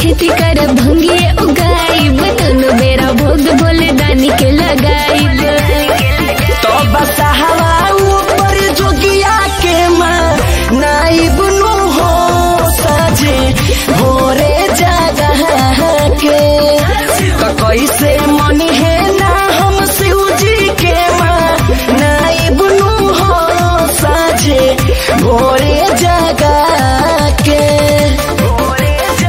खेती कर भंगिए उगाइब दोनों बेरा भोग भोले दानी के लगाइब तो बसहवा ऊपर जोगिया के माँ नाइब नु हो साजे भोरे जगह के तो कैसे मनी है ना हम शिव जी के माँ नाइब नु हो साजे भोरे जगह के भोरे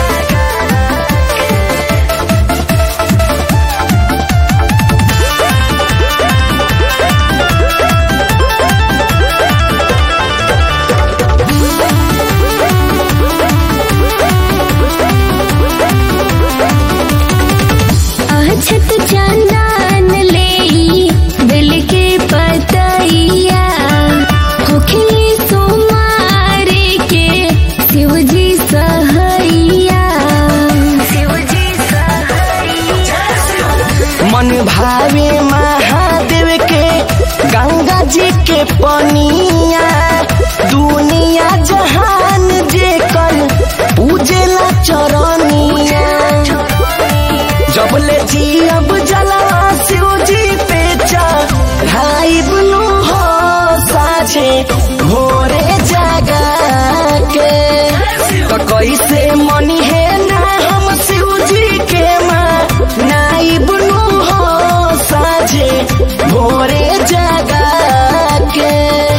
अछत चंदन ले दिल के पतैया होखली सोमारे के शिव जी सहैया शिव जी सहैया मन भावे महादेव के गंगा जी के पनिया दुनिया जहान जे कल पूजेला चरनिया जब ले जी अब जला शिव जी पे चढ़ाई बुनु हो साझे भोरे जागा के तो कैसे मनी है ना हम शिव जी के माँ नाई बुनु हो साझे भोरे जागा के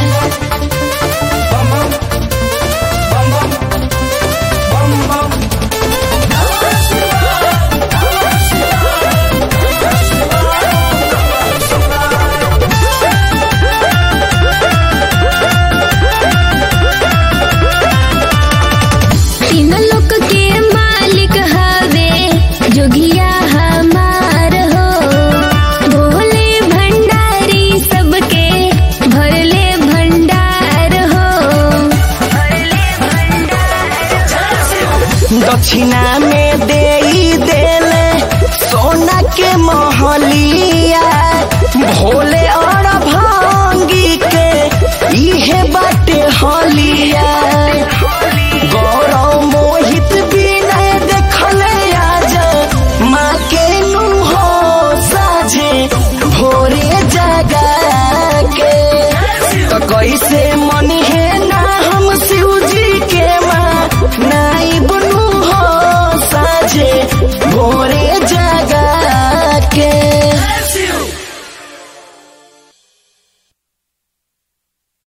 तीन लोक के मालिक हवे जोगिया हमार हो भोले भंडारी सबके भरले भंडार हो भरले दक्षिणा में दे देले सोना के महलिया भोले